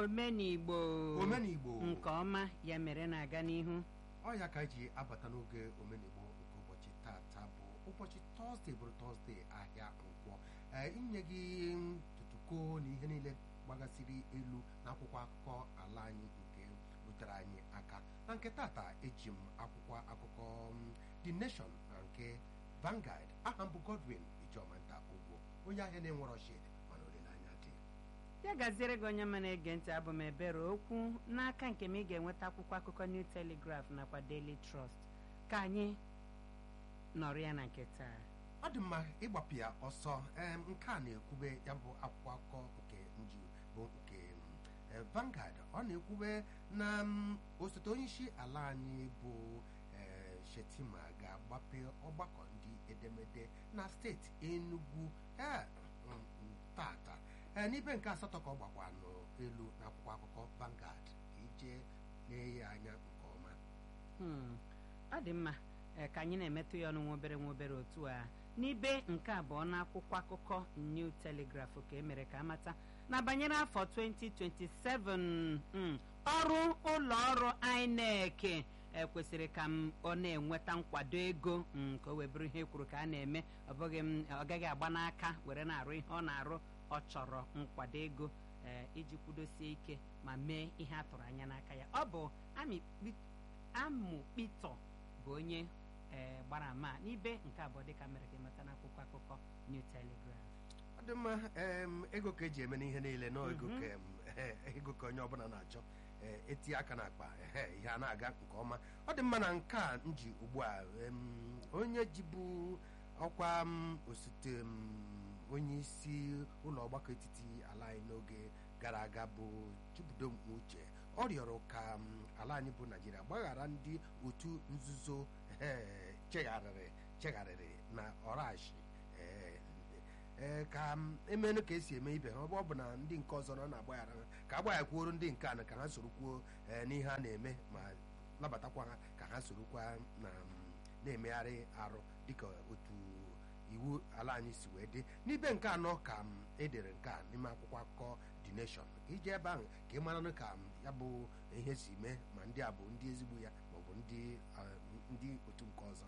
omenigbo omenigbo nke ọma ya mere na-aga n'ihu ọ ya ka anyị ji abata n'oge omenigbo nke ụbọchị tata bụ ụbọchị tọzdee bụrụ tọzdee ahịa nkwọ ee inye gị ntụtụko na ihe niile gbagasịrị elu n'akwụkwọ akụkọ ala anyị nke rutere anyị aka na nke tata eji m akwụkwọ akụkọ m, The Nation na nke Vanguard aha m bụ Godwin Ijomanta Ugbo onye ahịa na-enwere ọchịd mana olileanya dị ya gaziere gị onye ma na-ege ntị abụ m ebere okwu n'aka nke m ị ga-enweta akwụkwọ akụkọ New Telegraph nakwa Daily Trust ka anyị nọrọ ya na nke taa ọ dị mma ịgbapụ ya ọsọ em, nke a na-ekwube ya bụ akwụkwọ akụkọ nke nji bụ nke mm, eh, Vanguard ọ na-ekwube na mm, osote onyeisi ala anyị bụ eh, Shetima ga-agbape ọgbakọ ndị edemede na steeti Enugu eh, mm, mm, tata Eh, n'ibe nke asatọ ka ọ gbakwa n'elu n'akwụkwọ akụkọ Vanguard ka ije lee ya anya nke ọma Hmm, ọ dị mma ee, ka anyị na-emetụ ya ọnụ nwa obere nwa obere otu a n'ibe nke abụọ n'akwụkwọ akụkọ New Telegraph ka emere ka amata na banyere afọ 2027 mm, ọrụ ụlọ ọrụ INEC e kwesịrị ka m ọ na-enweta nkwado ego mm, ka o wee bụrụ ihe e kwuru ka a na-eme ọ bụghị m ọ gaghị agba n'aka were na-arụ ihe ọ na-arụ ọ chọrọ nkwado ego ee, iji kwudosie ike ma mee ihe a tụrụ anya n'aka ya ọ bụ Ami Kpi- amụ Pito bụ onye ee, gbara ama n'ibe nke abụọ dịka mere ka ịmata n'akwụkwọ akụkọ New Telegraph ọ dị mma em, ego ka eji eme n'ihe niile na ego Mhm. ka em, eh, ego ka onye ọbụla na-achọ eh, etinye aka n'akpa eh, ihe a na-aga nke ọma ọ dị mma na nke a m ji ugbu a em, onye jibu ọkwa m, osote m, onye isi ụlọ ọgbakọ etiti ala anyị n'oge gara aga bụ Chukwudom Uche ọ rịọrọ ka m, ala anyị bụ Naijiria gbaghara ndị otu nzuzo eh, chegharịrị chegharịrị na ọrashi eh, ee ka m emenụ ka esi eme ibe ha ọ bụ- ọ bụ na ndị nke ọzọ nọ na-agbaghara ha ka agbaghakwuoro ndị nke a na ka ha sorokwuo ee, n'ihe a na-eme ma nabatakwa ha ka ha sorokwa na m, na-emegharị arụ dịka otu iwu ala anyị si wee dị n'ibe nke anọ ka m edere nke a n'ime akwụkwọ akụkọ The Nation iji ebe ahụ ka ị maranụ ka m ya bụ ihe si mee ma ndị a bụ ndị ezigbo ya maọbụ ndị ah, ndị otu nke ọzọ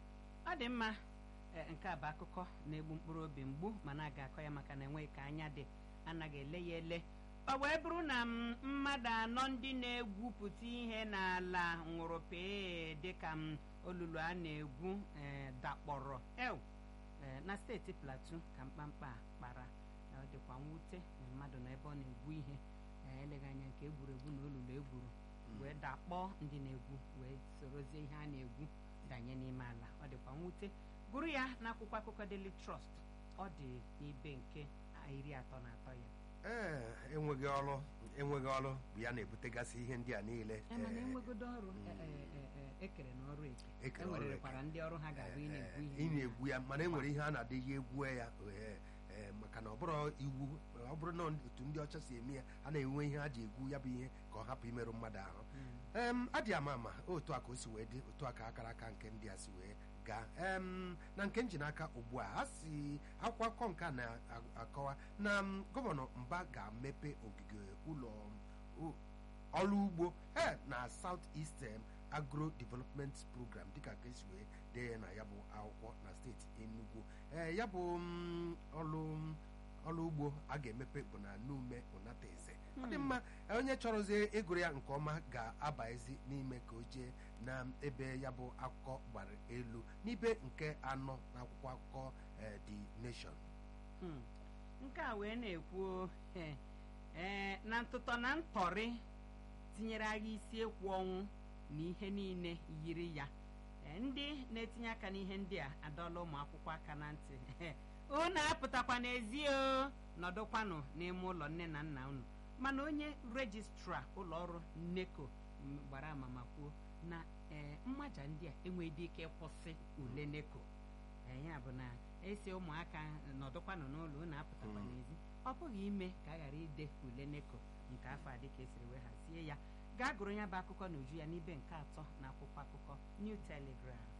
ọ dị mma ee, nke a bụ akụkọ na-egbu mkpụrụ obi mgbu mana a ga-akọ ya maka na enweghị ka anya dị anaghị ele ya ele ọ wee bụrụ na m mmadụ anọ ndị na-egwupụta ihe n'ala nwụrụ pee dịka m olulu a na-egwu ee, dakpọrọ ew ee, na steeti Plateau ka mkpamkpa a kpara Ee, ọ dịkwa mwute na mmadụ na ebe ọ na-egwu ihe ee, eleghị anya nke egwuregwu na olulu egwuru wee dakpọọ ndị na-egwu wee sorozie ihe a na-egwu danye n'ime ala ọ dịkwa mwute gụrụ ya n'akwụkwọ akụkọ Daily Trust ọ dị n'ibe nke iri atọ na atọ ya ee enweghị ọrụ enweghị ọrụ bụ ya na-ebutegasị ihe ndị a niile E, mana ee, enwegodo ọrụ e, e, e, e, ekere na ọrụ eke Ekere ọrụ enwerekwara ndị ọrụ ha ga-abụ ị na-egwu ee, ihe ị na-egwu ya mana enwere ihe a na-adịghị egwu ya ee, ee, maka na ọ bụrụ iwu ọ bụrụ na otu ndị ọcha si eme ya a na-enwe ihe ha ji egwu ya bụ ihe ka ọ hapụ imerụ mmadụ ahụ Mm. em adị ama ama otu a ka o si wee dị otu a ka akara aka nke ndị a si wee gaa em na nke nji n'aka ugbu a a si akwụkwọ akụkọ nke a na-akọwa na m, gọvanọ mba ga-emepe ogige ụlọ u- ọrụ ugbo e na South East em, Agro Development Program dịka ka esi wee dee ya na ya bụ akwụkwọ na steeti Enugu ee ya bụ m, ọrụ ọrụ ugbo a ga-emepe bụ na Nume Unateze ọ dị mma onye chọrọzie ịgụrụ ya nke ọma ga-abaezi n'ime ka o jee na ebe ya bụ akụkọ gbara elu n'ibe nke anọ n'akwụkwọ akụkọ eh, The Nation Hmm. nke a wee na-ekwu eh, eh, na ntụtọ na ntọrị tinyere agha isi ekwu ọnwụ na ihe niile yiri ya Eh, ndị na-etinye aka n'ihe ndị a adọla ụmụ akwụkwọ aka na ntị unu apụtakwa n'ezi o nọdụkwanụ n'ime ụlọ nne na nna unu mana onye rejistra ụlọ ọrụ NECO m, gbara ama ma kwuo na eh, mmaja ndị a enweghị ike ịkwụsị ule NECO Eh, ya bụ na esi ụmụaka nọdụkwanụ n'ụlọ unu apụtakwa Mm. n'ezi ọ bụghị ime ka a ghara ide ule neko nke afọ a dịka esiri wee hazie ya gaa gụrụ ya bụ akụkọ n'uju ya n'ibe nke atọ na akwụkwọ akụkọ New Telegraph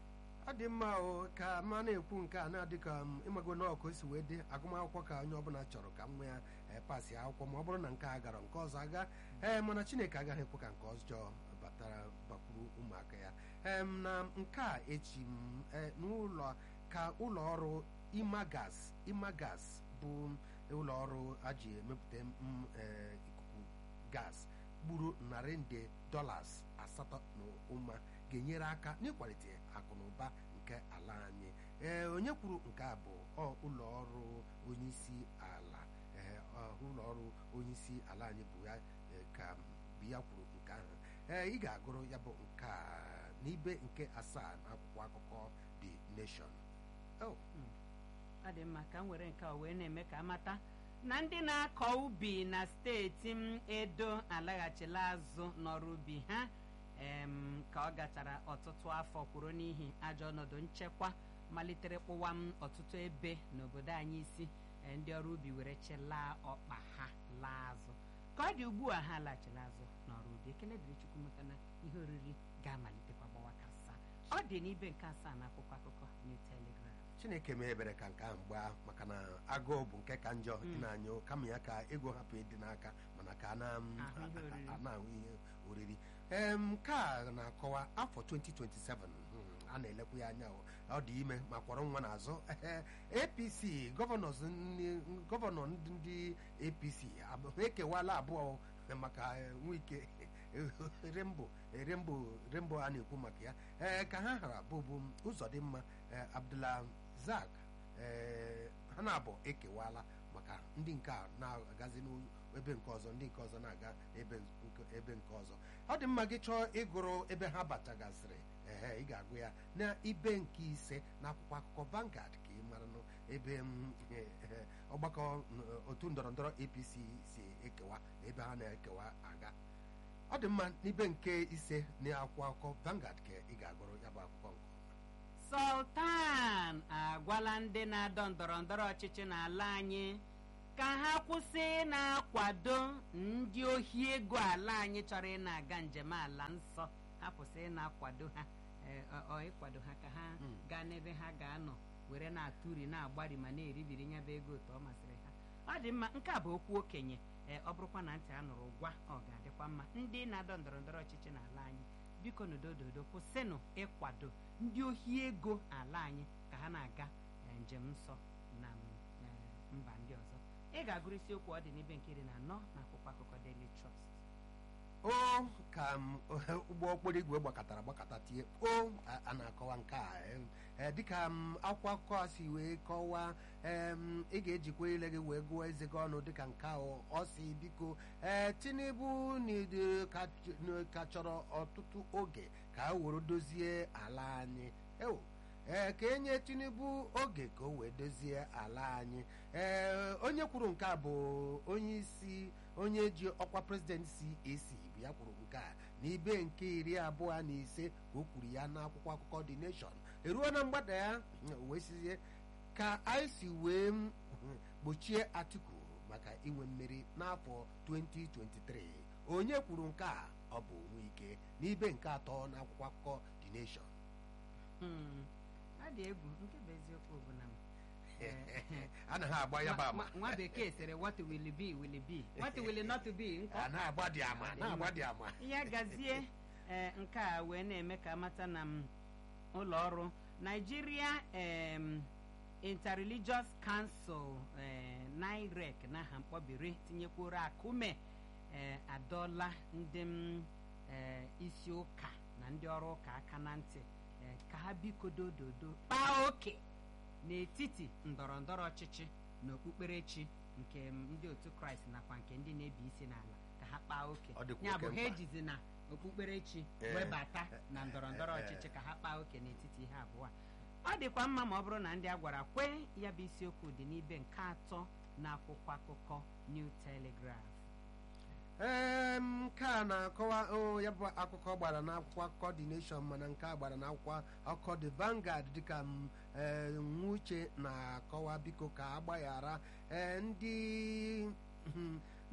ọ dị mma o ka ma na-ekwu nke a na-adị ka m ịmago na ọkụ si wee dị agụmakwụkwọ ka onye ọbụla chọrọ ka nwa ya ee, pasị akwụkwọ ma ọ bụrụ na nke a gara nke ọzọ aga ee mana chineke agaghị ekwe ka nke ọjọọ batara bakwuru ụmụaka ya em na nke a echi m ee, n'ụlọ ka ụlọ ọrụ imagas imagas bụ ụlọ ọrụ a ji emepụta m ee, ikuku gas gburu narị nde dọlas asatọ na ụma ga-enyere aka n'ịkwalite akụ na ụba nke ala anyị ee onye kwuru nke a bụ ọ ụlọ ọrụ onyeisi ala ee ọ, ụlọ ọrụ onyeisi ala anyị bụ ya ee, ka bụ ya kwuru nke ahụ ee ị ga-agụrụ ya bụ nke a n'ibe nke asaa na akwụkwọ akụkọ the nation oh, ọ dị mma ka m were nke a wee na-eme ka amata na ndị na-akọ ubi na steeti m edo alaghachila azụ n'ọrụ ubi ha em, ka ọ gachara ọtụtụ afọ kwuru n'ihi ajọ ọnọdụ nchekwa malitere kpụwa m ọtụtụ ebe n'obodo anyị isi eh, ndị ọrụ ubi were chelaa ọkpa ha laa azụ ka ọ dị ugbu a ha laghachila azụ n'ọrụ ubi ekele dịrị chukwu maka na ihe oriri ga-amalitekwa gbawa ka asaa ọ dị n'ibe nke asaa na akwụkwọ akụkọ new telegraph chineke mee ebere ka nke ahụ gbaa maka na agụụ bụ nke ka njọ ị na-anyụ kama ya ka ego hapụ ịdị n'aka mana ka a na- Ahụ ihe oriri. a na-ahụ ihe oriri Em, nke a na-akọwa afọ 2027 hmm, a na-elekwa ya anya o. ọ dị ime ma kwọrọ nwa n'azụ apc gọvanọs ndị- gọvanọ ndị ndị apc abụ- ekewala abụọ maka eh, nwike rembo rembo rembo a na-ekwu maka ya ee ka ha hara bụbu ụzọ dị mma abdulazak ee ha na-abụ ekewala maka ndị nke a na-agazi n'ebe nke ọzọ ndị nke ọzọ na-aga ebe nke- ebe nke ọzọ ọ dị mma gị chọọ ịgụrụ ebe ha bachagasịrị ehe ị ga-agụ ya na ibe nke ise na akwụkwọ akụkọ Vanguard ka ị mara nụ ebe m, eh, eh, ọgbakọ n- otu ndọrọ ndọrọ APC si ekewa na ebe ha na-ekewa aga ọ dị mma n'ibe nke ise na akwụkwọ akụkọ Vanguard ka ị ga-agụrụ ya bụ akwụkwọ nke ọma sultan agwala ndị na-adọ ndọrọ ndọrọ ọchịchị n'ala anyị ka ha kwụsị na-akwado ndị ohi ego ala anyị chọrọ ị na-aga njem ala nsọ ha kwụsị ị na-akwado ha eh, ọ- ọ ịkwado ha ka ha Mm. gaa n'ebe ha ga-anọ were na-atụri na-agbari ma na-eribiri nya bụ ego otu ọ masịrị ha ọ dị mma nke a bụ okwu okenye ee ọ bụrụkwa na ntị a nụrụ gwa ọ ga-adịkwa mma ndị na-adọ ndọrọ ndọrọ ọchịchị n'ala anyị biko n'udododo kwụsịnụ ịkwado ndị ohi ego ala anyị ka ha na-aga eh, njem nsọ na mm, eh, mba ndị ọzọ ị ga-agụrụ isiokwu ọ dị n'ebe nke iri na anọ na akwụkwọ akụkọ Daily Trust o ka m ụgbọ okporo igwe gbakọtara gbakọta tie o a- a na-akọwa nke a em, eh, dịka m akwụkwọ akụkọ a si wee kọwaa em, ị ga-ejikwa ile gị wee gụọ eze gị ọnụ dịka nke ahụ ọ si biko ee tinubu n'ide- ka ch- n- ka chọrọ ọtụtụ oge ka a were dozie ala anyị ewo ee ka enye tinubu oge ka o wee dozie ala anyị ee onye kwuru nke a bụ onye isi onye ji ọkwa prezidenti CAC bụ ya kwuru nke a n'ibe nke iri abụọ na ise ka o kwuru ya n'akwụkwọ akụkọ The Nation eruo na mgbada ya mm, wee sizie ka anyị si wee mm, gbochie Atiku maka inwe mmeri n'afọ 2023 onye kwuru nke a ọ bụ Nwike n'ibe nke atọ n'akwụkwọ akụkọ The Nation Hmm, ọ dị egwu nke bụ eziokwu bụ na m eh, anaghị agba ya bụ nwa- ama nwa- nwa bekee sịrị what will be will be what will not be nkọ a na-agba dị ama na-agba dị ama ya gazie ee nke a wee na-eme ka amata na m ụlọ ọrụ Nigeria em, Interreligious Council eh, NIREC n'aha mkpọbiri tinyekwuru akụme eh, adọla ndị m eh, isi ụka na ndị ọrụ ụka aka na ntị eh, ka ha biko dododo kpaa oke n'etiti ndọrọ ndọrọ ọchịchị na okpukperechi nke m, ndị otu kraịst nakwa nke ndị na-ebi isi n'ala ka ha kpaa oke Ọ dịkwa ya oke bụ ha mkpa. ejizi na okpukperechi Eh, webata na ndọrọ ndọrọ eh, eh. ọchịchị ka ha kpaa oke n'etiti ihe abụọ a ọ dịkwa mma ma ọ bụrụ na ndị a gwara kwe ya bụ isiokwu dị n'ibe nke atọ na akwụkwọ akụkọ New Telegraph ee nke a na-akọwa o, ya bụ akụkọ gbara n'akwụkwọ akụkọ The Nation mana nke a gbara n'akwụkwọ akụkọ The Vanguard dịka m ee, nwuche na-akọwa biko ka agbaghara ee, ndị mhm,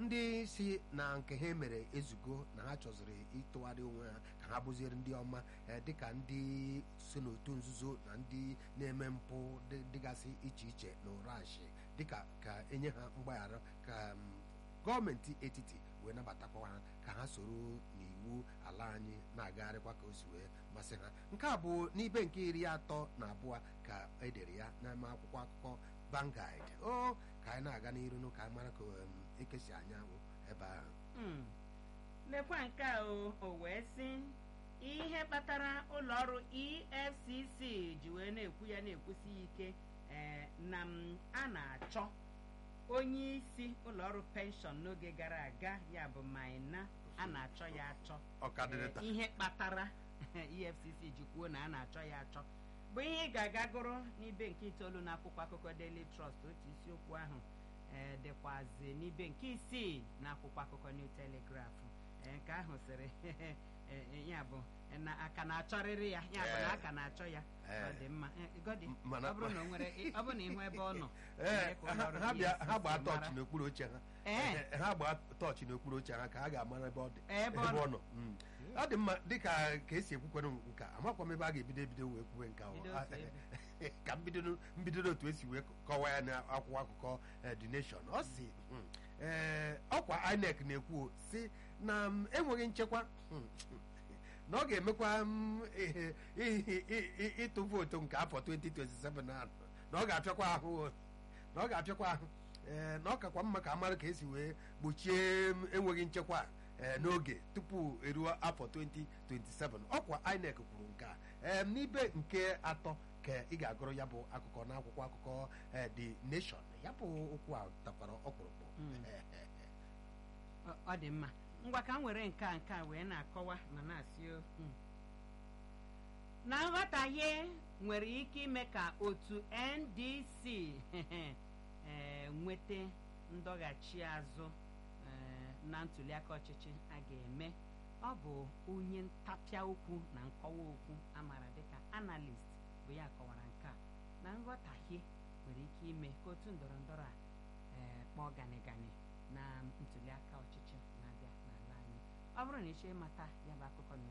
ndị si na nke ha mere ezugo na ha chọziri ịtụgharị onwe ha ka ha bụziere ndị ọma eh, dịka ndị so n'otu nzuzo na ndị na-eme mpụ dị- dịgasị iche iche na ụrashi dịka ka enye ha mgbaghara ka mm, gọọmenti etiti wee nabatakwa ha ka ha soro n'iwu ala anyị na-agagharịkwa ka o si wee masị ha nke a bụ n'ibe nke iri atọ na abụọ ka edere ya n'ime akwụkwọ akụkọ Vanguard o ka anyị na-aga n'iru nụ ka anyị mara ka um, ekesi anyanwụ ebe ahụ Mm. lekwa nke a o o wee sị ihe kpatara ụlọọrụ efcc ji wee na-ekwu ya na-ekwusi ya ike eh, na m a na-achọ onye isi ụlọọrụ penshọn n'oge gara aga ya bụ maina a na-achọ ya achọ ọkadịrịta Eh, ihe kpatara efcc ji kwuo na a na-achọ ya achọ bụ ihe ị ga-aga gụrụ n'ibe nke itoolu n'akwụkwọ akụkọ daily trust otu isiokwu ahụ eh, dịkwazi n'ibe nke isii n'akwụkwọ akụkọ new telegraph Eh, nke ahụ sịrị eh, eh, ya bụ eh, na aka na-achọrịrị ya ya bụ na Eh. aka na-achọ ya Eh. ọ dị mma Eh, Godi, M- mana- ọ bụrụ na o nwere ọ bụrụ na ịhụ ebe ọ nọ ee mee ka ụlọ ha ọrụ ha bịa ha EFCC gbaa mara. tọọchị n'okpuru oche ha Ee. Eh, ha gbaa tọọchị n'okpuru oche ha ka ha ga-amara ebe ọ dị Ebe ọ nọ. nọ Mm. ọ dị mma dịka ka esi ekwukwenụ nka amakwa m ebe a ga-ebido ebido wee kwuwe nka ahụ. Bido otu ebe. ka mbido mbido otu esi wee kọwaa ya n'akwụkwọ akụkọ eh, The Nation ọ si mm, eh, ọkwa INEC na-ekwu o, si na mm, enweghị nchekwa mm, na ọ ga-emekwa mm, ihe- ihe- ihe- ịtụ vootu nke afọ 2027 na na ọ ga-apịakwa ahụ o, na ọ ga-apịakwa ahụ ee, na ọ kakwa mma ka amara ka esi wee gbochie m enweghị nchekwa ee, n'oge tupu eruo afọ 2027 ọkwa INEC kwuru nke a ee, n'ibe nke atọ ka ị ga-agụrụ ya bụ akụkọ n'akwụkwọ akụkọ ee, The Nation ya bụ okwu a takwara ọkpụrụkpụ Mm. Ọ- ọ dị mma ngwa ka m were nke a nke a wee na-akọwa ma na-asị o, mm. na nghọtahie nwere ike ime ka otu ndc eh, nweta ndọghachi azụ eh, na ntuliaka ọchịchị a ga-eme ọ bụ onye ntapịa okwu na nkọwa okwu amara dịka analyst bụ ya kọwara nke a na nghọtahie nwere ike ime ka otu ndọrọ ndọrọ a eh, kpọọ ganigani na ntuliaka ọchịchị na-abịa n'ala anyị ọ bụrụ na ị chọọ ịmata ya bụ akụkọ na